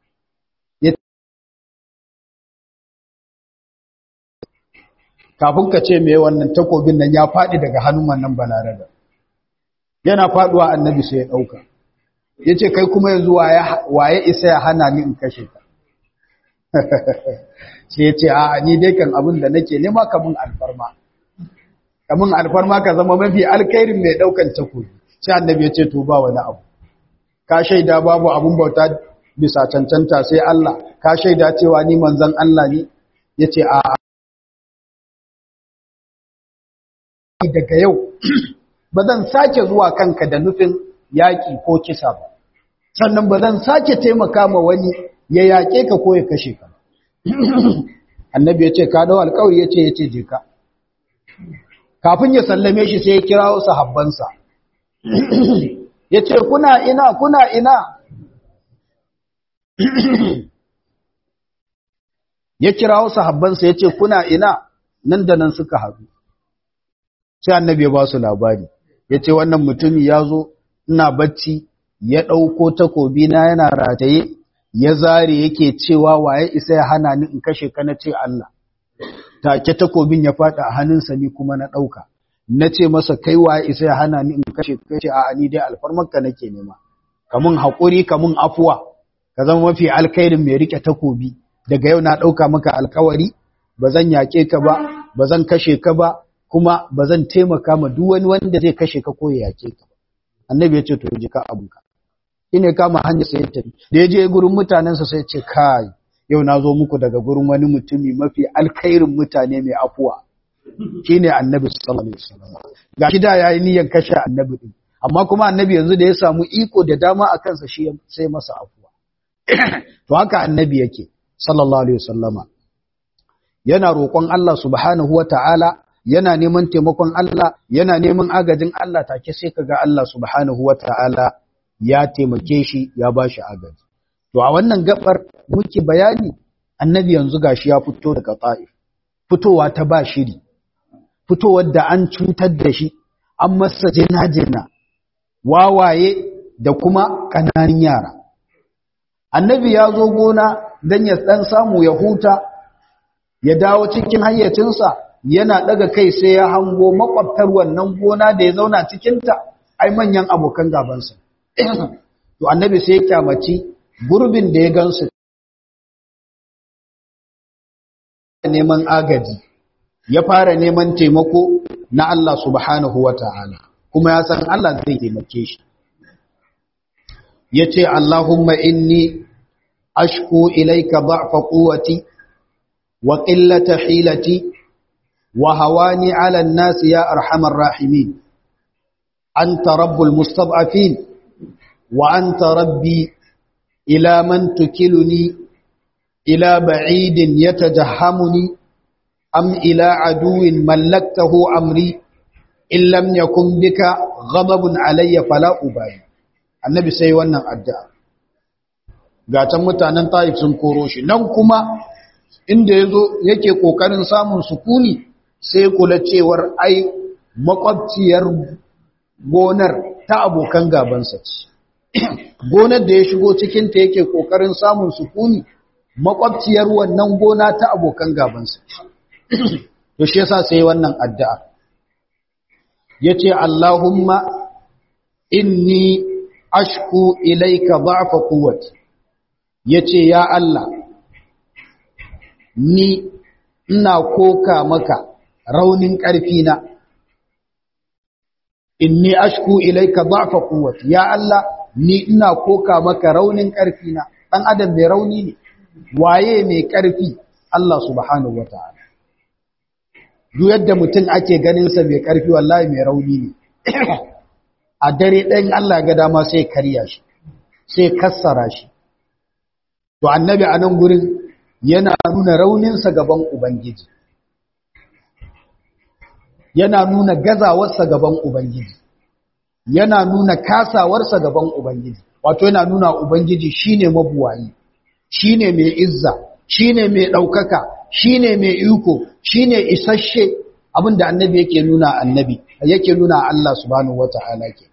kafin ka ce mai wannan takobin nan ya faɗi daga hannun wannan balarada yana faɗuwa annabi sai ya ɗauka ya ce kai kuma yanzu waye isa ya hana ni in kashe ka sai ya ce a ni dai kan abin da nake nema kamun alfarma kamun alfarma ka zama mafi alkairin mai ɗaukan takobi sai annabi ya ce to ba wani abu ka shaida babu abun bauta bisa cancanta sai Allah ka shaida cewa ni manzon Allah ne ya ce a daga yau ba zan sake zuwa kanka da nufin yaƙi ko kisa ba sannan ba zan sake taimaka ma wani ya yaƙe ka ko ya kashe ka annabi ya ce ka dawo alƙawari ya ce ya ce je ka kafin ya sallame shi sai ya kira wasu habbansa ya ce kuna ina kuna ina ya kira wasu habbansa ya ce kuna ina nan da nan suka haɗu sai annabi ya ba su labari ya ce wannan mutumi ya zo ina bacci ya ɗauko takobi na yana rataye ya zare yake cewa waye isa ya hana ni in kashe ka na ce Allah take takobin ya faɗa a hannunsa ni kuma na ɗauka na ce masa kai waye isa ya hana ni in kashe ka ce a ni dai alfarmarka nake nema kamun haƙuri kamun afuwa ka zama mafi alkairin mai rike takobi daga yau na ɗauka maka alkawari ba zan yaƙe ka ba ba zan kashe ka ba kuma ba zan taimaka ma duk wani wanda zai kashe ka ko ya yake ka annabi ya ce to ji ka abunka ine kama hanya sai ya tafi da ya je gurin mutanensa sai ya ce kai yau na zo muku daga gurin wani mutumi mafi alkhairin mutane mai afuwa shine annabi sallallahu alaihi wasallam ga shi da yayi niyyar kashe annabi din amma kuma annabi yanzu da ya samu iko da dama a kansa shi sai masa afuwa to haka annabi yake sallallahu alaihi wasallama yana roƙon Allah subhanahu wataala yana neman taimakon Allah yana neman agajin Allah take sai kaga Allah subhanahu wataala ya taimake shi ya bashi agaji to a wannan gabar muke bayani annabi yanzu gashi ya fito daga Taif fitowa ta ba shiri fitowar da an cutar da shi an masa jina-jina wawaye da kuma ƙananan yara annabi ya zo gona don ya ɗan samu ya huta ya dawo cikin hayyacinsa yana daga kai sai ya hango makwabtar wannan gona da ya zauna cikinta ai manyan abokan gabansa to annabi sai ya kyamaci gurbin da ya gansu neman agaji ya fara neman taimako na Allah subhanahu wata'ala kuma ya san Allah zai taimake shi yace Allahumma inni ashku ilayka da'fa quwwati wa qillata hilati وهواني على الناس يا أرحم الراحمين أنت رب المستضعفين وأنت ربي إلى من تكلني إلى بعيد يتجهمني أم إلى عدو ملكته أمري إن لم يكن بك غضب علي فلا أبالي النبي سيوانا الدعاء gatan mutanen taif sun koro shi nan kuma inda yazo yake kokarin samun sukuni sai kula cewar ai makwabciyar gonar ta abokan gabansa ce gonar da ya shigo cikinta yake kokarin samun sukuni makwabciyar wannan gona ta abokan gabansa ce to shi yasa sai wannan addu'a yace Allahumma inni ashku ilayka dha'fa quwwati yace ya Allah ni ina koka maka raunin ƙarfina inni ashku ilaika dha'fa quwwati ya Allah ni ina koka maka raunin ƙarfina dan adam mai rauni ne waye mai ƙarfi Allah subhanahu wataala duk yadda mutum ake ganin sa mai ƙarfi wallahi mai rauni ne a dare ɗayan Allah ga dama sai karya shi sai kassara shi to annabi a nan gurin yana nuna rauninsa gaban ubangiji yana nuna gazawarsa gaban ubangiji yana nuna kasawarsa gaban ubangiji wato yana nuna ubangiji shine mabuwayi shine mai izza shine mai ɗaukaka shine mai iko shine isasshe abinda annabi yake nuna annabi yake nuna Allah subhanahu wata'ala ke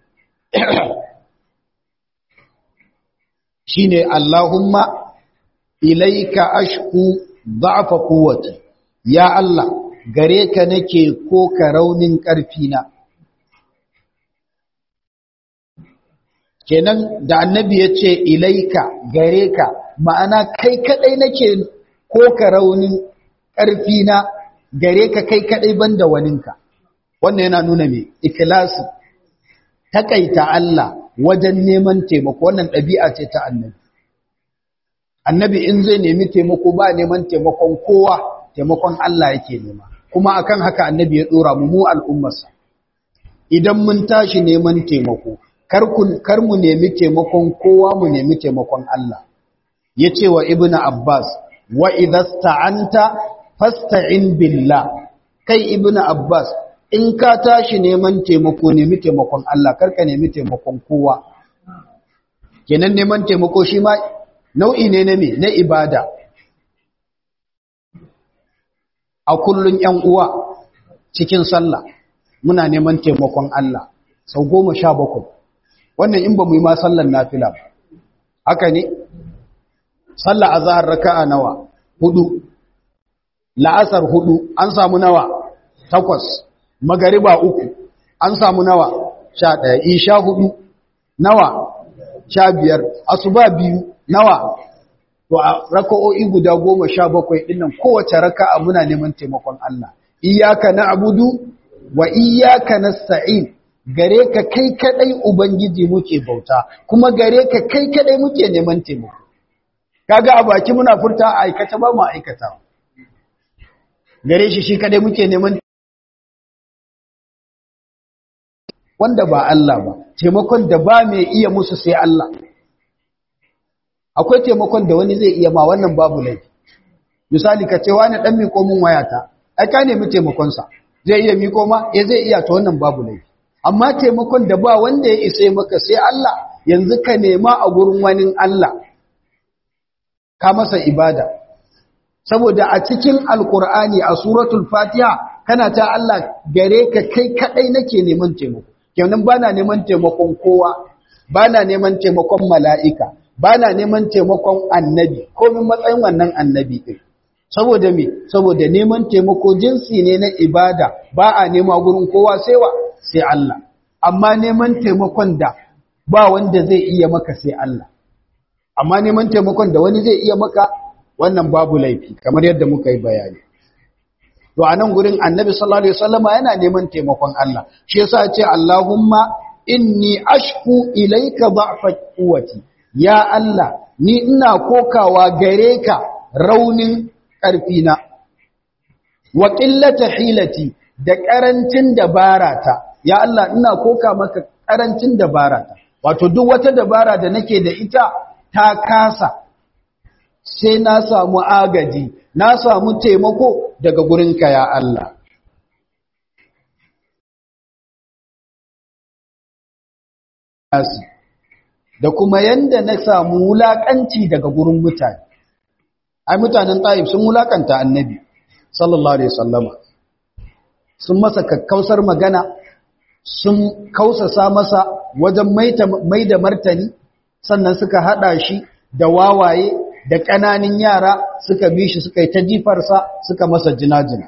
shine Allahumma ilaika ashku da'fa quwwati ya Allah gare ka nake ko ka raunin ƙarfi na kenan da annabi ya ce ilaika gare ka ma'ana kai kadai nake ko ka raunin ƙarfi na gare ka kai kadai banda waninka wannan yana nuna me ikhlasi takaita Allah wajen neman taimako wannan ɗabi'a ce ta annabi annabi in zai nemi taimako ba neman taimakon kowa taimakon Allah yake nema kuma akan haka annabi ya dora mu mu al'ummarsa idan mun tashi neman taimako kar mu nemi taimakon kowa mu nemi taimakon Allah yace wa ibnu abbas wa idasta'anta fasta'in billah kai ibnu abbas in ka tashi neman taimako nemi taimakon Allah karka nemi taimakon kowa kenan neman taimako shi ma nau'i ne na me na ibada a kullun yan uwa cikin sallah muna neman taimakon Allah sau goma sha bakwai wannan in ba mu yi ma sallan nafila ba haka ne sallah a zahar raka'a nawa hudu la'asar hudu an samu nawa takwas magariba uku an samu nawa sha ɗaya isha hudu nawa sha biyar asuba biyu nawa to a raka'o'i guda goma sha bakwai ɗinnan kowace raka'a muna neman taimakon Allah iyaka na abudu wa iyaka na sa'in gare ka kai kadai ubangiji muke bauta kuma gare ka kai kadai muke neman taimako kaga a baki muna furta a aikata ba mu aikata gare shi shi kadai muke neman wanda ba Allah ba taimakon da ba mai iya musu sai Allah akwai taimakon da wani zai iya ma wannan babu laifi misali ka ce wani dan miko min wayata ai ka nemi taimakon sa zai iya miko ma ya zai iya ta wannan babu laifi amma taimakon da ba wanda ya isa maka sai Allah yanzu ka nema a gurin wani Allah ka masa ibada saboda a cikin alkur'ani a suratul fatiha kana ta Allah gare ka kai kadai nake neman taimako kenan bana neman taimakon kowa bana neman taimakon mala'ika bana neman taimakon annabi komin matsayin wannan annabi din saboda me saboda neman taimako jinsi ne na ibada ba a nema gurin kowa sai wa sai Allah amma neman taimakon da ba wanda zai iya maka sai Allah amma neman taimakon da wani zai iya maka wannan babu laifi kamar yadda muka yi bayani to a nan gurin annabi sallallahu alaihi wasallama yana neman taimakon Allah shi yasa ya ce Allahumma inni ashku ilayka da'fa quwwati ya Allah ni ina kokawa gare ka raunin ƙarfina wa qillata hilati da ƙarancin dabarata ya Allah ina koka maka ƙarancin dabarata wato duk wata dabara da nake da ita ta kasa sai na samu agaji na samu taimako daga gurinka ya Allah da kuma yanda na samu wulakanci daga gurin mutane ai mutanen taif sun wulakanta annabi sallallahu alaihi wasallama sun masa kakkausar magana sun kausasa masa wajen mai da martani sannan suka hada shi da wawaye da ƙananin yara suka bi shi suka yi ta jifarsa suka masa jina-jina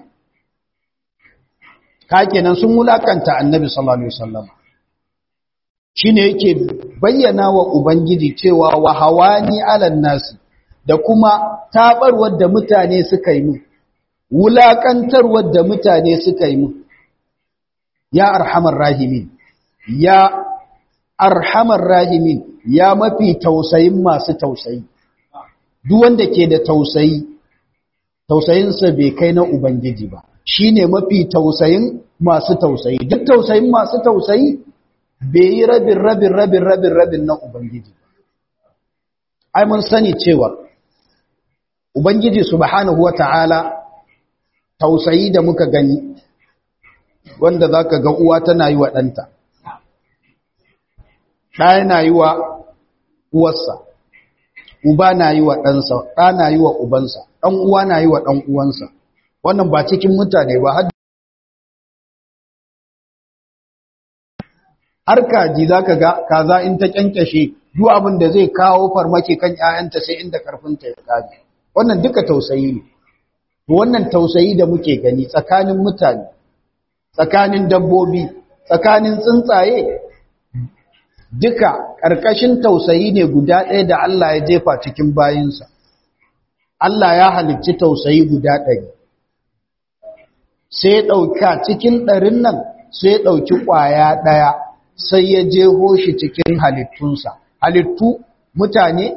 ka kenan sun wulakanta annabi sallallahu alaihi wasallam shine yake bayyana wa ubangiji cewa wa hawani alan nasi da kuma tabarwar da mutane suka yi mu wulakantarwar da mutane suka yi mu ya arhamar rahimin ya arhamar rahimin ya mafi tausayin masu tausayi duk wanda ke da tausayi tausayinsa bai kai na ubangiji ba shine mafi tausayin masu tausayi duk tausayin masu tausayi bai yi rabin rabin rabin rabin rabin na ubangiji ai mun sani cewa ubangiji subhanahu wata'ala tausayi da muka gani wanda zaka ga uwa tana yi wa ɗanta ɗaya na yi wa uwarsa uba na yi wa ɗansa ɗa na yi wa ubansa ɗan uwa na yi wa ɗan uwansa wannan ba cikin mutane ba har har kaji za ka ga kaza in ta kyankyashe duk abin da zai kawo farmaki kan ‘ya'yanta sai inda karfinta ya kaji wannan duka tausayi ne wannan tausayi da muke gani tsakanin mutane tsakanin dabbobi tsakanin tsuntsaye duka ƙarƙashin tausayi ne guda ɗaya da Allah ya jefa cikin bayinsa Allah ya halicci tausayi guda ɗari sai ya ɗauka cikin ɗarin nan sai ya ɗauki ƙwaya ɗaya sai ya jeho shi cikin halittunsa halittu mutane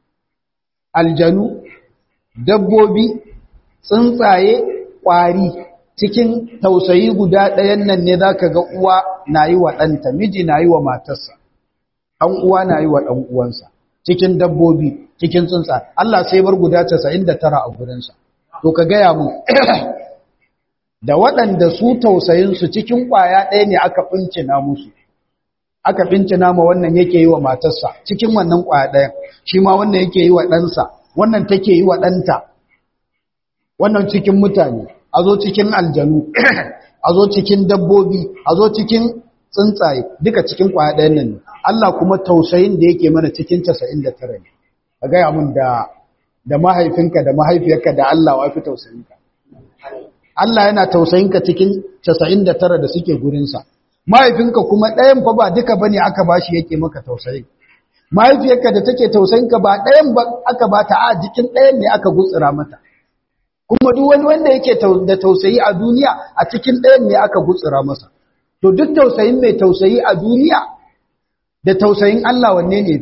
aljanu dabbobi tsuntsaye ƙwari cikin tausayi guda ɗayan nan ne za ka ga uwa na yi wa ɗanta miji na yi wa matarsa ɗan uwa na yi wa ɗan uwansa cikin dabbobi cikin tsuntsa Allah sai bar guda 99 a gurinsa to ka gaya mu da waɗanda su tausayinsu cikin ƙwaya ɗaya ne aka ɓincina musu aka ɓincina ma wannan yake yi wa matarsa cikin wannan ƙwaya ɗayan shi ma wannan yake yi wa ɗansa wannan take yi wa ɗanta wannan cikin mutane a zo cikin aljanu a zo cikin dabbobi a zo cikin tsuntsaye duka cikin ƙwaya ɗayan nan ne Allah kuma tausayin da yake mana cikin 99 ne ka gaya mun da da mahaifinka da mahaifiyarka da Allah wa fi tausayinka Allah yana tausayinka cikin 99 da suke gurinsa mahaifinka kuma ɗayan fa ba duka bane aka bashi yake maka tausayi mahaifiyarka da take tausayinka ba ɗayan ba aka bata a jikin ɗayan ne aka gutsura mata kuma duk wani wanda yake da tausayi a duniya a cikin ɗayan ne aka gutsura masa to duk tausayin mai tausayi a duniya da tausayin Allah wanne ne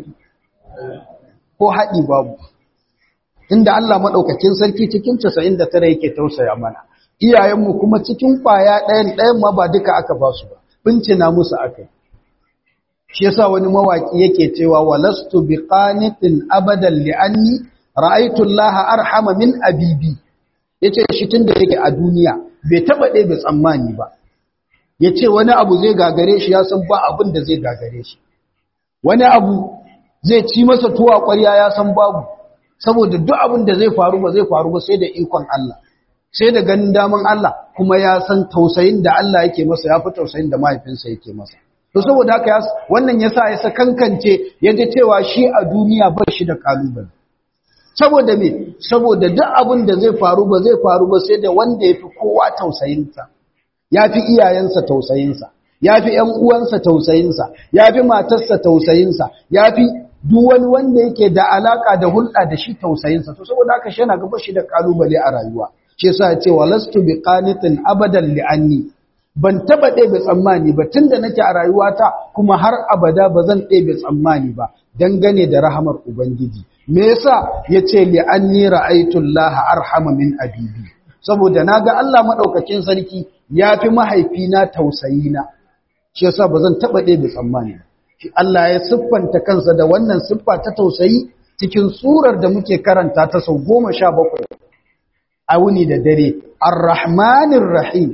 ko haɗi babu inda Allah maɗaukakin sarki cikin 99 yake tausaya mana iyayenmu kuma cikin ƙwaya ɗayan ɗayan ma ba duka aka ba su ba bincina musu aka shi yasa wani mawaki yake cewa walastu biqanitin abadan li'anni ra'aytu Allah arhama min abibi yace shi tunda yake a duniya bai taba ɗaya bai tsammani ba yace wani abu zai gagare shi ya san ba abin da zai gagare shi wani abu zai ci masa tuwa ƙwarya ya san babu saboda duk abin da zai faru ba zai faru ba sai da ikon Allah sai da ganin daman Allah kuma ya san tausayin da Allah yake masa ya fi tausayin da mahaifinsa yake masa to saboda haka wannan yasa ya sakankance ya ji cewa shi a duniya ba shi da kalubale saboda me saboda duk abin da zai faru ba zai faru ba sai da wanda ya fi kowa tausayinsa ya fi iyayensa tausayinsa ya fi ‘yan uwansa tausayinsa, ya fi matarsa tausayinsa, ya fi duk wani wanda yake da alaka da hulɗa da shi tausayinsa, to saboda haka shi yana gaba shi da ƙalubale a rayuwa. Shi sa ya ce, walastu bi qanitin abadan li'anni, ban taɓa ɗebe tsammani ba tun da nake a rayuwata kuma har abada ba zan ɗebe tsammani ba dangane da rahamar Ubangiji. Me yasa ya ce li'anni ra'aitullaha arhama min abibi. Saboda na ga Allah maɗaukakin sarki ya fi mahaifina tausayina. shi yasa ba zan taɓa ɗaya da tsammani shi Allah ya siffanta kansa da wannan siffa ta tausayi cikin surar da muke karanta ta sau goma sha bakwai a wuni da dare ar-rahmanir rahim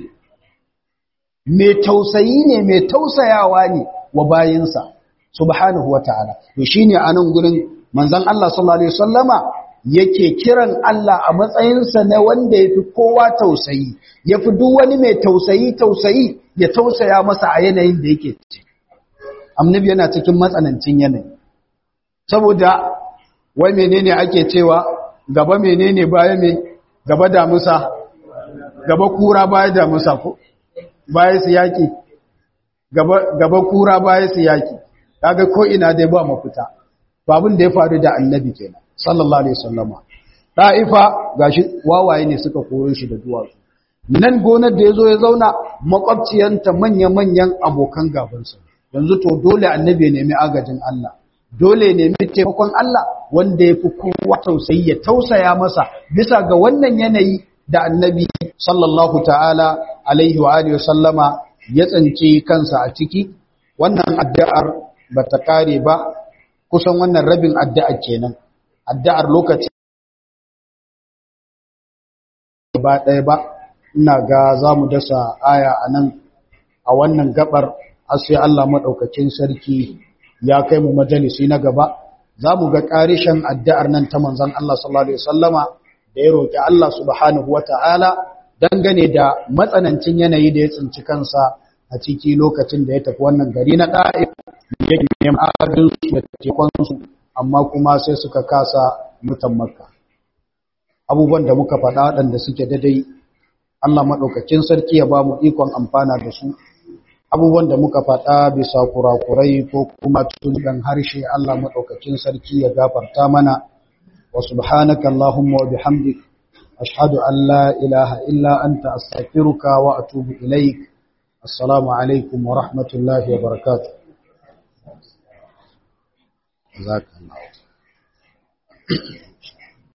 mai tausayi ne mai tausayawa ne wa bayinsa subhanahu wa ta'ala to shine a nan gurin manzon Allah sallallahu alaihi wasallama yake kiran Allah a matsayinsa na wanda ya fi kowa tausayi ya fi duk wani mai tausayi tausayi ya tausaya masa a yanayin da yake ci annabi yana cikin matsanancin yanayi saboda wai menene ake cewa gaba menene baya me gaba damusa gaba kura baya damusa ko baya su yaki gaba gaba kura baya su yaki kaga ko ina dai ba mafita babun da ya faru da annabi kenan sallallahu alaihi wasallama da'ifa gashi wawaye ne suka kore shi da duwatsu nan gonar da yazo ya zauna makwabciyanta manya-manyan abokan gabansa yanzu to dole annabi ya nemi agajin Allah dole ya nemi taimakon Allah wanda ya fi kowa tausayi ya tausaya masa bisa ga wannan yanayi da annabi sallallahu ta'ala alaihi wa alihi wasallama ya tsanci kansa a ciki wannan addu'ar ba ta kare ba kusan wannan rabin addu'ar kenan addu'ar lokaci ba ɗaya ba ina ga za mu dasa aya a nan a wannan gabar har sai Allah maɗaukacin sarki ya kai mu majalisi na gaba za mu ga ƙarishin addu'ar nan ta manzan Allah sallallahu Alaihi wasallama da ya roƙi Allah subhanahu wa ta'ala dangane da matsanancin yanayi da ya tsinci kansa a ciki lokacin da ya tafi wannan gari na ɗa'if ya neman agajinsu da tekonsu amma kuma sai suka kasa mutan makka abubuwan da muka faɗa waɗanda suke daidai Allah maɗaukacin sarki ya ba mu ikon amfana da su abubuwan da muka faɗa bisa kurakurai ko kuma tunan harshe Allah maɗaukacin sarki ya gafarta mana wa subhanaka Allahumma wa bihamdik ashhadu an la ilaha illa anta astaghfiruka wa atubu ilaik assalamu alaikum wa rahmatullahi wa barakatuh jazakallahu